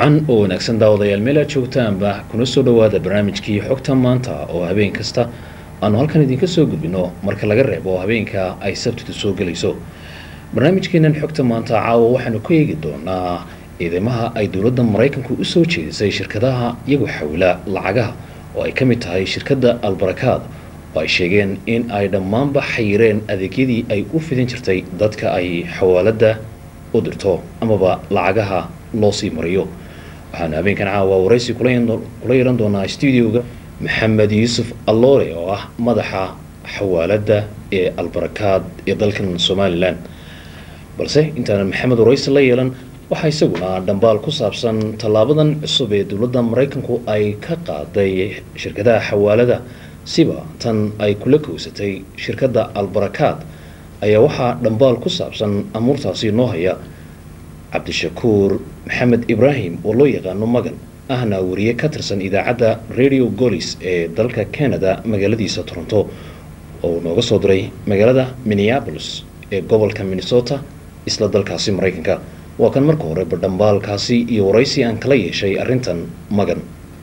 wacan oo wanaagsan daawadayaal meel aad joogtaanba kuna soo dhowaada barnaamijkii xogta maanta oo habeen kasta aanu halkan idinka soo gudbino marka laga reebo habeenka ay sabtidu soo gelayso barnaamijkeenan xogta maanta caawa waxaanu ku eegi doonaa ciidamaha ay dowladda maraykanku usoo jeedisay shirkadaha iyagu xawla lacagaha oo ay ka mid tahay shirkadda albarakaad oo ay sheegeen in ay dhammaanba xayireen adeegyadii ay u fidin jirtay dadka ay xawaalada u dirto amaba lacagaha loo sii mariyo waxaanu habeenkan caawa waraysi kula yeelan doonaa stuudioga maxamed yuusuf alloore oo ah madaxa xawaalada ee albarakaad ee dalkan somalilan balse intaanan maxamed waraysi la yeelan waxaa isaguna dhambaal ku saabsan tallaabadan cusub ee dowladda maraykanku ay ka qaaday shirkadaha xawaalada siba tan ay kula kowsatay shirkadda albarakaad ayaa waxaa dhambaal ku saabsan amuurtaasi noo haya cabdishakuur maxamed ibraahim oo loo yaqaano magan ahna wariye ka tirsan idaacadda radio golis ee dalka canada magaaladiisa toronto oo nooga soo diray magaalada minneapolis ee gobolka minnesota isla dalkaasi maraykanka waa kan marka hore badhambaalkaasi iyo waraysi aan kala yeeshay arrintan magan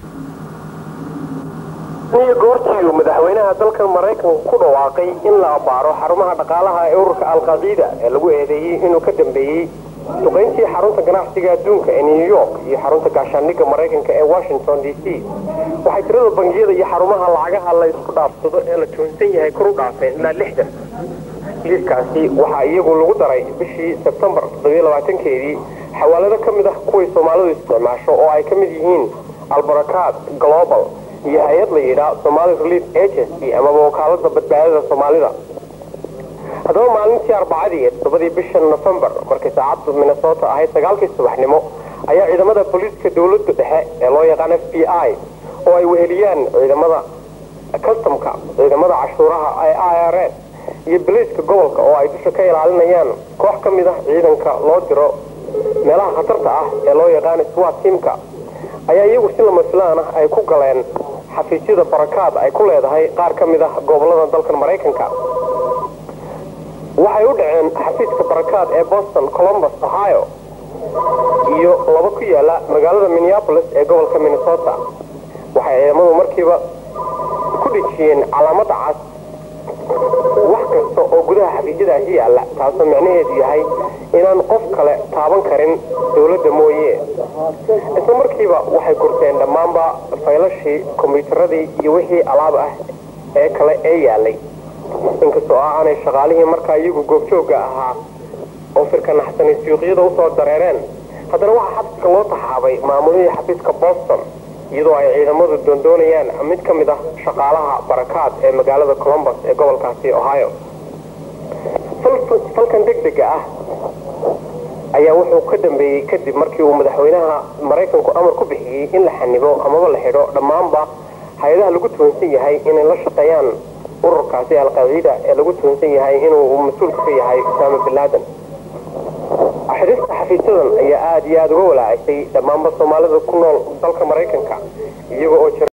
niyo goortiiu madaxweynaha dalkan maraykanka ku dhawaaqay in la abaaro xarumaha dhaqaalaha ee ururka alqaciida ee lagu eedeeyey inuu ka dambeeyey duqayntii xarunta ganacsiga adduunka ee new york iyo xarunta gaashaandhigga maraykanka ee washington d c waxay tirada bangiyada iyo xarumaha lacagaha la isku dhaafsado ee la joonsan yahay kor u dhaafeen ilaa lixdan liiskaasi waxaa iyagu lagu daray bishii sebtembar keedii xawaalado ka mid ah kuway soomaalidu isticmaasho oo ay ka mid yihiin albarakaad global iyo hay-ad la yidhaa somali relief agency amaba wakaalada badbaadada soomaalida haddaba maalintii arbacadii ee toddobadii bisha nofembar markay saacaddu minnesota ahayd sagaalkii subaxnimo ayaa ciidamada booliiska dowladda dhexe ee loo yaqaan f b i oo ay weheliyaan ciidamada customka ciidamada cashuuraha ee i r s iyo boliiska gobolka oo ay dusha ka ilaalinayaan koox ka mid ah ciidanka loo diro meelaha khatarta ah ee loo yaqaan swat tiamka ayaa iyagu si lama filaan ah ay ku galeen xafiisyada barakaad ay ku leedahay qaar ka mid ah gobolada dalkan maraykanka waxay u dhaceen xafiiska barakaad ee boston columbus ohio iyo laba ku yaala magaalada minneapolis ee gobolka minnesota waxay ciidamadu markiiba ku dhejiyeen calaamada cas wax kasta oo gudaha xafiisyadaasi yaalla taasoo micnaheedu yahay inaan qof kale taaban karin dowladda mooye isla markiiba waxay gurteen dhammaanba faylashii kombiyuutaradii iyo wixii alaab ah ee kale ee yaalay inkastoo ah aanay shaqaalihii markaa iyagu goobjoogga ahaa oo firka naxsanay suuqyada usoo dareereen haddana waxaa xafiiska loo taxaabay maamulihii xafiiska boston iyadoo ay ciidamadu doondoonayaan mid ka mid ah shaqaalaha barakaad ee magaalada columbus ee gobolkaasi ohio falkan degdega ah ayaa wuxuu ka dambeeyey kadib markii uu madaxweynaha maraykanku amar ku bixiyey in la xanibo amaba la xidho dhammaanba hay-adaha lagu tuhunsan yahay inay la shaqeeyaan ururkaasi alqaciida ee lagu tuhunsan yahay inuu mas-uulka ka yahay usaama binlaadan xidhista xafiisyadan ayaa aada iyo aada uga walaacisay dhammaanba soomaalida ku nool dalka maraykanka iyaga oo